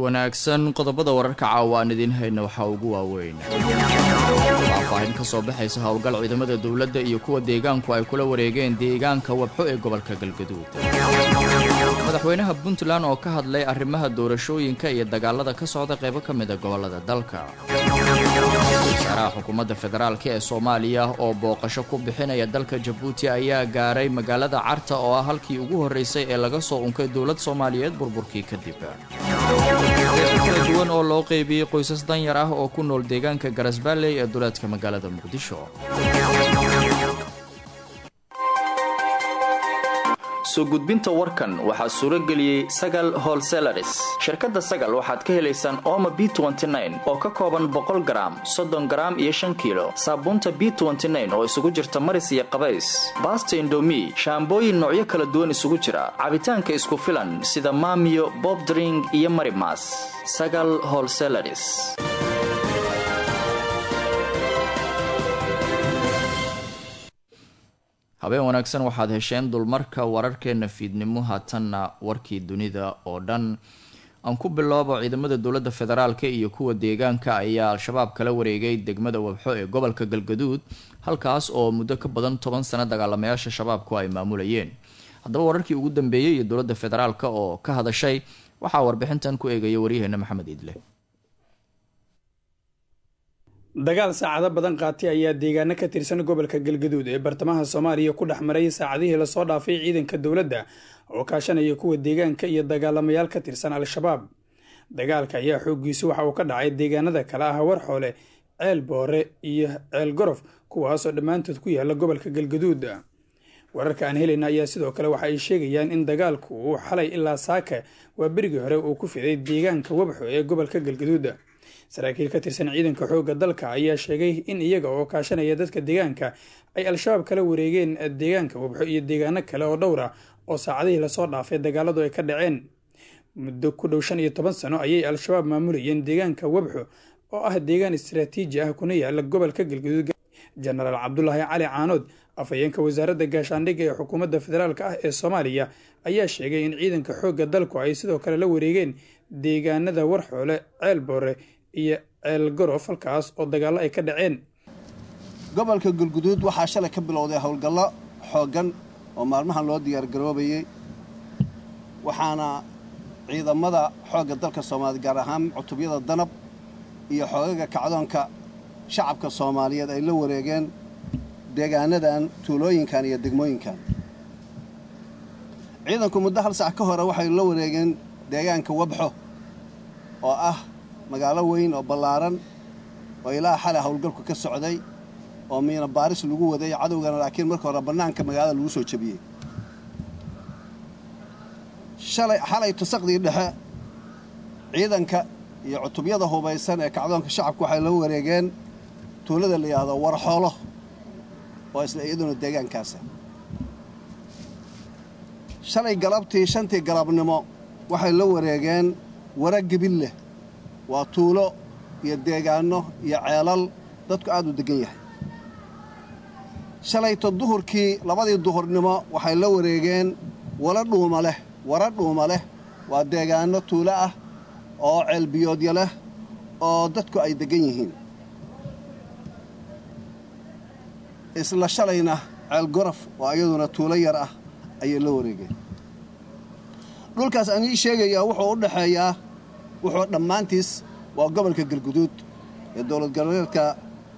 wanaagsan qodobada wararka caawa aan idiin hayna waxaa ugu waaweyn faahfaahin ka soo baxaysa howlgal ciidamada dowladda iyo kuwa deegaanku ay kula wareegeen deegaanka wabxo ee gobolka galgaduud madaxweynaha puntland oo ka hadlay arrimaha doorashooyinka iyo dagaalada ka socda qaybo ka mida gobolada dalka wasaaraha xukuumadda federaalk ee soomaaliya oo booqasho ku bixinaya dalka jabuuti ayaa gaaray magaalada carta oo ah halkii ugu horreysay ee laga soo unkay dowlad soomaaliyeed burburkii kadib kala duwan oo loo qeybiyey qoysas danyar ah oo ku nool deegaanka garasbaalley ee duleedka magaalada muqdisho soo gudbinta warkan waxaa suuro geliyey sagal holselaris shirkadda sagal waxaad ka helaysaan ooma b oo ka kooban boqol garaam soddon garaam iyo shan kiilo saabuunta b oo isugu jirta maris iyo qabays baasta indomi shaambooyin noocyo kala duwan isugu jira cabitaanka isku filan sida maamiyo bobdring iyo marimas sagal holselaris habeen wanaagsan waxaad hesheen dulmarka wararkeena fiidnimo haatanna warkii dunida oo dhan aan ku biloobo ciidamada dowladda federaalka iyo kuwa deegaanka ayaa al-shabaab kala wareegay degmada wabxo ee gobolka galgaduud halkaas oo muddo ka badan toban sano dagaalamayaasha shabaabku ay maamulayeen haddaba wararkii ugu dambeeyey iyo dowladda federaalka oo ka hadashay waxaa warbixintan ku eegaya waryaheena maxamed iidle dagaal saacado badan qaatay ayaa deegaano ka tirsan gobolka galgaduud ee bartamaha soomaaliya ku dhex maray saacadihii lasoo dhaafay ciidanka dowladda oo kaashanaya kuwa deegaanka iyo dagaalamayaal ka tirsan al-shabaab dagaalka ayaa xooggiisu waxa uu ka dhacay deegaanada kale ah warxoole ceel boore iyo ceel gorof kuwaasoo dhammaantood ku yaala gobolka galgaduud wararka aan helayna ayaa sidoo kale waxa ay sheegayaan in dagaalku uu xalay ilaa saaka waa berigii hore uu ku fiday deegaanka wabxo ee gobolka galgaduud saraakiil ka tirsan ciidanka xoogga dalka ayaa sheegay in iyaga oo kaashanaya dadka deegaanka ay al-shabaab kala wareegeen deegaanka wabxo iyo deegaano kale oo dhowra oo saacadihii lasoo dhaafay dagaaladu ay ka dhaceen muddo ku dhow shan iyo toban sano ayay al-shabaab maamulayeen deegaanka wabxo oo ah deegaan istaraatiiji ah kuna yaala gobolka galgaduud jenaraal cabdulaahi cali caanood afhayeenka wasaaradda gaashaandhigga ee xukuumadda federaalk ah ee soomaaliya ayaa sheegay in ciidanka xoogga dalku ay sidoo kale la wareegeen deegaanada warxoole ceel boore iyo ceel gorof halkaas oo dagaallo ay ka dhaceen gobolka galguduud waxaa shalay ka bilowday howlgallo xooggan oo maalmahan loo diyaargaroobayey waxaana ciidamada xoogga dalka soomaaliya gaar ahaan cutubyada danab iyo xoogaga kacdoonka shacabka soomaaliyeed ay la wareegeen deegaanadan tuulooyinkan iyo degmooyinkan ciidanku muddo hal sac ka hore waxay la wareegeen deegaanka wabxo oo ah magaalo weyn oo ballaaran oo ilaa xalay howlgalku ka socday oo miina baaris lagu waday cadowgana laakiin marka hore bannaanka magaalada lagu soo jebiyey shalay xalay tusaqdii dhexe ciidanka iyo cutubyada hubaysan ee kacdoonka shacabku waxay la wareegeen tuulada la yidhaahdo warxoolo oo isla iyaduna deegaankaasa shalay galabtii shantii galabnimo waxay la wareegeen wara gebilleh waa tuulo iyo deegaanno iyo ceelal dadku aad u deggan yahay shalayto duhurkii labadii duhurnimo waxay la wareegeen wala dhuuma leh wara dhuuma leh waa deegaanno tuulo ah oo ceelbiyoodya leh oo dadku ay deggan yihiin isla shalayna ceel gorof oo iyaduna tuulo yar ah ayay la wareegeen dhulkaas aan ii sheegayaa wuxuu u dhexeeyaa wuxuu dhammaantiis waa gobolka galguduud ee dowlad goboleedka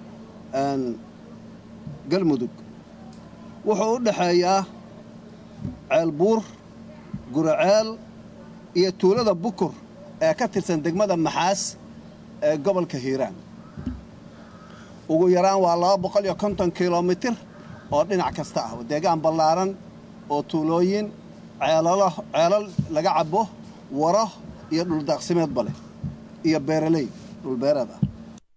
galmudug wuxuu u dhexeeyaa ceelbuur guraceel iyo tuulada bukur ee ka tirsan degmada maxaas ee gobolka hiiraan ugu yaraan waa laba boqol iyo konton kilomitir oo dhinac kasta ah deegaan ballaaran oo tuulooyin ceelalo ceelal laga cabo waro iyo dhuldaaqsimeedba leh iyo beeraley dhulbeereed ah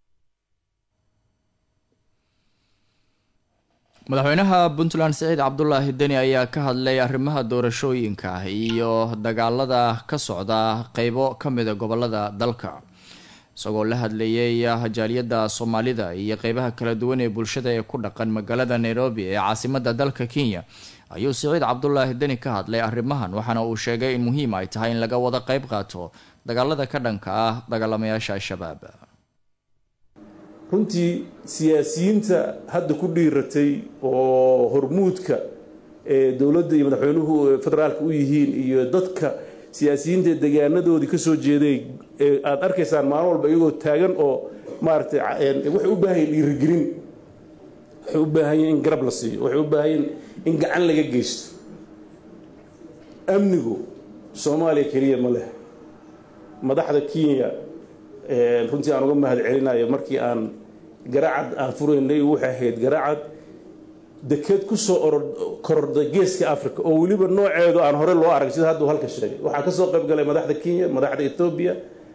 madaxweynaha puntland siciid cabdulaahi deni ayaa ka hadlay arrimaha doorashooyinka iyo dagaalada ka socda qeybo ka mida gobolada dalka isagoo la hadlayay jaaliyadda soomaalida iyo qeybaha kala duwan ee bulshada ee ku dhaqan magaalada nairobi ee caasimada dalka kenya ayuu siciid cabdulaahi deni ka hadlay arrimahan waxaana uu sheegay in muhiim ay tahay in laga wada qeyb qaato dagaalada ka dhanka ah dagaalamayaasha al-shabaab runtii siyaasiyiinta hadda ku dhiiratay oo hormuudka ee dowladda iyo madaxweynuhu federaalka u yihiin iyo dadka siyaasiyiinta degaanadoodii ka soo jeeday ee aada arkaysaan maalin walba iyagoo taagan oo maaragtay waxay u baahan yihin dhiirigelin waxay u baahan yihin in garab la siiyo waxay u baahan yihin in gacan laga geysto amnigu soomaaliya keliya ma leh madaxda kenya runtii aan uga mahad celinayo markii aan garacad aan furaynay waxay ahayd garacad deked ku soo kororday geeska africa oo weliba nooceedu aan hore loo arag sida hadduu halka sheegay waxaa ka soo qayb galay madaxda kenya madaxda etoobiya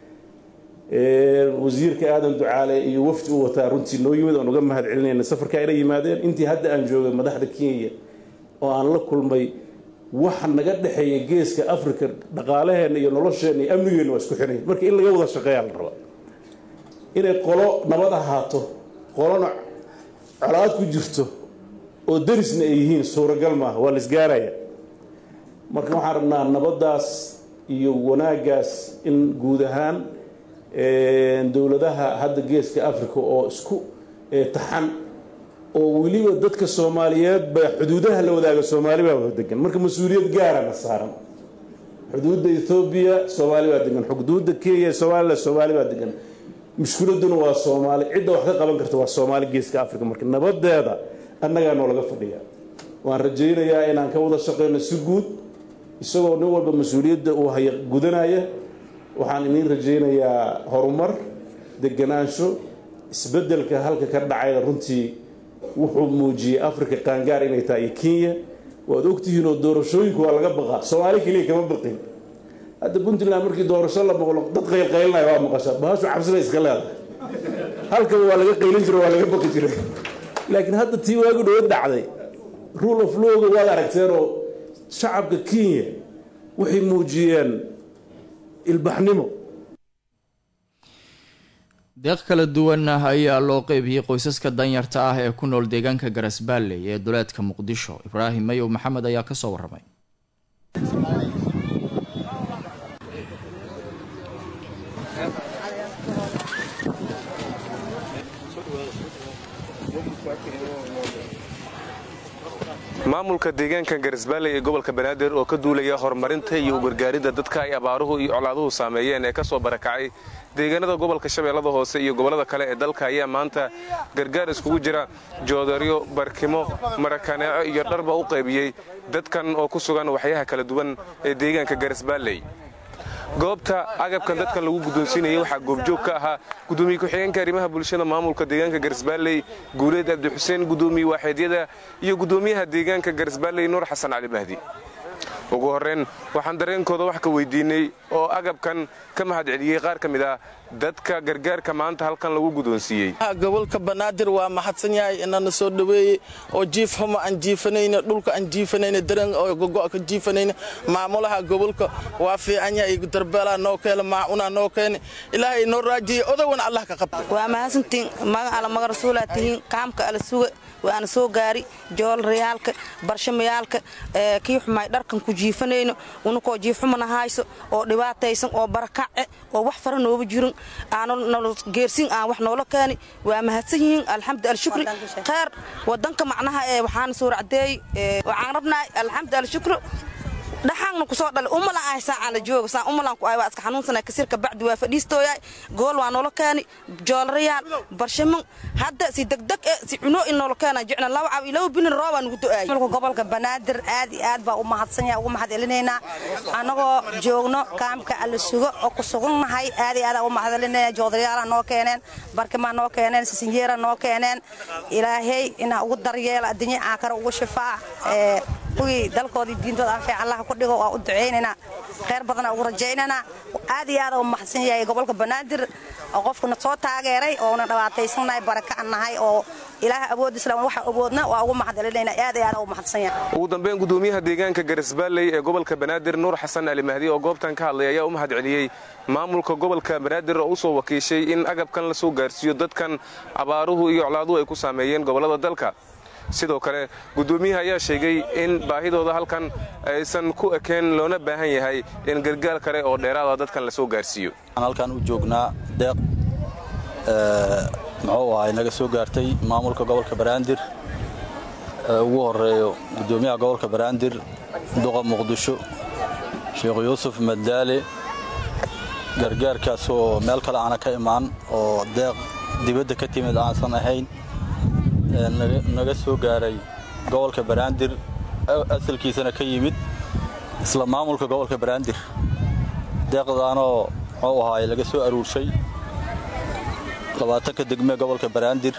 wasiirka aadan ducaale iyo wafdi u wataa runtii noo yimid oan uga mahad celinayna safarkaa inay yimaadeen intii hadda aan joogay madaxda kenya oo aan la kulmay waxa naga dhexeeya geeska africa dhaqaalaheenna iyo nolosheenna iyo amnigeenna waa isku xidhay marka in laga wada shaqeeyaa la rabaa inay qolo nabad ahaato qolona colaad ku jirto oo darisna ay yihiin suuragal maaha waa la isgaaraya marka waxaan rabnaa nabaddaas iyo wanaaggaas in guud ahaan dowladaha hadda geeska africa oo isku taxan oo weliba dadka soomaaliyeed ba xuduudaha la wadaaga soomaali baa wada degan marka mas-uuliyad gaarana saaran xuduudda ethoobiya soomaali baa degan xuduudda kenya somalilan soomaali baa degan mushkiladuna waa soomaali cidda wax ka qaban karta waa soomaali geeska africa marka nabadeeda annagaa noo laga fadhiya waan rajaynayaa inaan ka wada shaqeyno si guud isagoo nin walba mas-uuliyadda uu haya gudanaya waxaan iniin rajaynayaa horumar deganaansho isbeddelka halka ka dhacayna runtii wuxuu muujiyey africa qaangaar inay tahay iyo kenya waad ogtihiin oo doorashooyinku waa laga baqaa soomaali keliya kama baqin hadda puntland markii doorasho la maqlo dad qaylqaylinaya waa maqasha bahashu cabsibay iska leedahay halkaba waa laga qaylin jiro waa laga baqi jiray laakiin hadda tii waagu dhawo dhacday rule of lawga waad aragteen oo shacabka kenya waxay muujiyeen ilbaxnimo deeq kala duwan ayaa loo qeybiyey qoysaska danyarta ah ee ku nool deegaanka garasbaalley ee duleedka muqdisho ibraahim mayow maxamed ayaa kasoo waramay maamulka deegaanka garisbaalley ee gobolka banaadir oo ka duulaya horumarinta iyo ugargaaridda dadka ay abaaruhu iyo colaaduhu saameeyeen ee ka soo barakacay deegaanada gobolka shabeellada hoose iyo gobollada kale ee dalka ayaa maanta gargaar iskugu jira joodaryo barkimo marakaneeco iyo dharba u qaybiyey dadkan oo ku sugan waxyaha kala duwan ee deegaanka garisbaalley goobta agabkan dadkan lagu guddoonsiinayay waxaa goobjoog ka ahaa gudoomiye ku-xigeenka arrimaha bulshada maamulka deegaanka garisbaalley guuleed abdixuseen gudoomiye waaxeedyada iyo gudoomiyaha deegaanka garisbaalley nuur xasan cali mahdi ugu horreyn waxaan dareenkooda wax ka weydiinay oo agabkan ka mahad celiyey qaar ka mid ah dadka gargaarka maanta halkan lagu guddoonsiiyey gobolka banaadir waa mahadsan yahay inana soo dhoweeyey oo jiif xumo aan jiifanayna dhulka aan jiifanayna dareen oo gogo ka jiifanayna maamulaha gobolka waa fiican yahay darbeelaa noo keena maacunaa noo keena ilaahay noo raajiyey odawan allah ka qabta waa mahadsantiin magan alla maga rasuulaa tihiin kaamka alla suga waana soo gaari joolrayaalka barshamayaalka kii xumaay dharkan ku jiifanayno unakoo jiifxumana hayso oo dhibaataysan oo barakace oo wax fara nooba jirin geersin aan wax noola keeni waa mahadsan yihiin alxamdu alshukri kheyr wadanka macnaha ee waxaana soo racdeey waxaan rabnahay alxamdu alshukri dhaxaanna kusoo dhalay umalan ahay saacaan la jooga saan umalan ku ahay waa iska xanuunsanay kasirka bacdi waa fadhiistooyaay gool waa noola keeni joolarayaal barshaman hadda si degdeg e si cunoo in noola keena jecna laba cab ilaa binin roobaa nugu do'aay gobolka banaadir aad iyo aad baa u mahadsan yahay ugu mahad celinaynaa annagoo joogno kaamka alla sugo oo ku sugannahay aad iyo aad ugu mahad celinayna joodarayaala noo keeneen barkimaa noo keeneen sisinjeera noo keeneen ilaahay inaa ugu daryeela addunya aakara ugu shifaa kuwii dalkoodii diintooda anfiic allaha ku dhigo waa u ducaynaynaa kheyr badana ugu rajaynaynaa aad iyo aad u mahadsan yahay gobolka banaadir oo qofkuna soo taageeray oona dhabaataysannahay baraka an nahay oo ilaaha awoodisla waxa awoodna waa ugu mahadcelinayna aad iyo aad ugu mahadsan yahay ugu dambeyn gudoomiyaha deegaanka garisbaalley ee gobolka banaadir nuur xasan ali mahdi oo goobtan ka hadlay ayaa u mahad celiyey maamulka gobolka banaadir oo u soo wakiishay in agabkan la soo gaarsiiyo dadkan abaaruhu iyo colaaduhu ay ku saameeyeen gobollada dalka sidoo kale gudoomiyaha ayaa sheegay in baahidooda halkan aysan ku ekeen loona baahan yahay in gargaar kale oo dheeraada dadkan la soo gaarsiiyo halkan u joognaa deeq muxuu ahay naga soo gaartay maamulka gobolka banaadir ugu horeeyo gudoomiyaha gobolka banaadir duqa muqdisho sheekh yuusuf madaale gargaarkaas oo meel kale aana ka imaan oo deeq dibadda ka timid aansan ahayn naga soo gaaray gobolka banaadir asalkiisana ka yimid isla maamulka gobolka banaadir deeqdaanoo muxuu ahaay laga soo aruurshay labaatanka degmee gobolka banaadir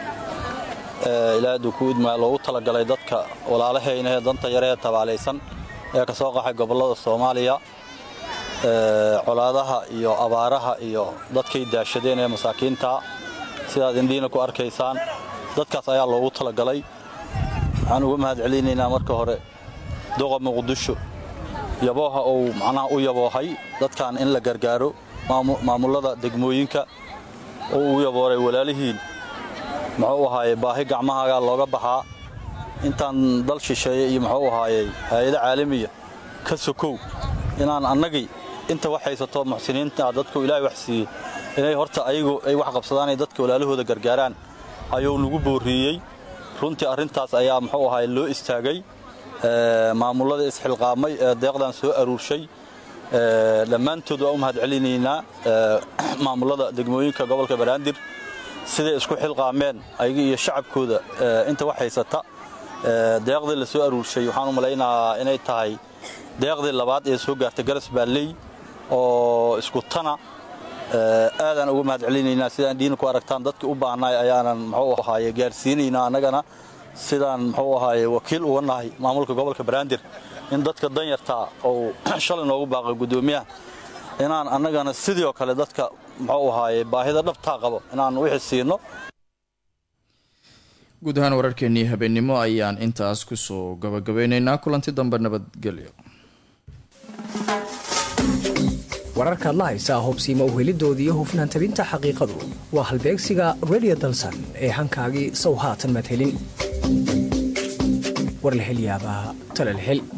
ilaa dukuudmaa loogu talagalay dadka walaalahayna ee danta yare ee tabaalaysan ee ka soo qaxay gobollada soomaaliya colaadaha iyo abaaraha iyo dadkay daashadeen ee masaakiinta sidaad indhiina ku arkaysaan dadkaas ayaa loogu talagalay waxaan uga mahad celinaynaa marka hore duqa muqdisho yabooha uu macnaha u yaboohay dadkan in la gargaaro maamullada degmooyinka oo uu yabooray walaalihiin muxuu ahaaye baahi gacmahaagaa looga baxaa intaan dal shisheeye iyo muxuu ahaayey hay-ado caalamiya ka sokow inaan annagii inta wax haysato muxsiniinta dadku ilaahay wax siiyey inay horta ayagu ay wax qabsadaan ay dadka walaalahooda gargaaraan ayuu nagu boorriiyey runtii arrintaas ayaa muxuu ahaay loo istaagay maamullada isxilqaamay ee deeqdan soo aruurshay dhammaantood waa u mahad celinaynaa maamullada degmooyinka gobolka banaadir siday isku xilqaameen ayaga iyo shacabkooda inta wax haysata deeqdii la soo aruurshay waxaan u malaynahaa inay tahay deeqdii labaad ee soo gaartay garas baalley oo isku tana aadaan uga mahad celinaynaa sidaan dhiina ku aragtaan dadkii u baahnaay ayaanan muxuu ahaaye gaarsiinaynaa annagana sidaan muxuu ahaaye wakiil uga nahay maamulka gobolka banaadir in dadka danyartaa uu shalay noogu baaqay guddoomiyaha inaan annagana sidoo kale dadka muxuu ahaaye baahida dhabtaa qabo inaan wixii siino guud ahaan wararkeennii habeennimo ayaan intaas kusoo gabagabeynaynaa kulanti dambe nabadgelyo wararkaad la haysaa hubsiima uhelidooda iyo hufnaan tabinta xaqiiqadu waa halbeegsiga redio dalsan ee hankaagii sow haatan madhelin war la hel yaabaa tala la hel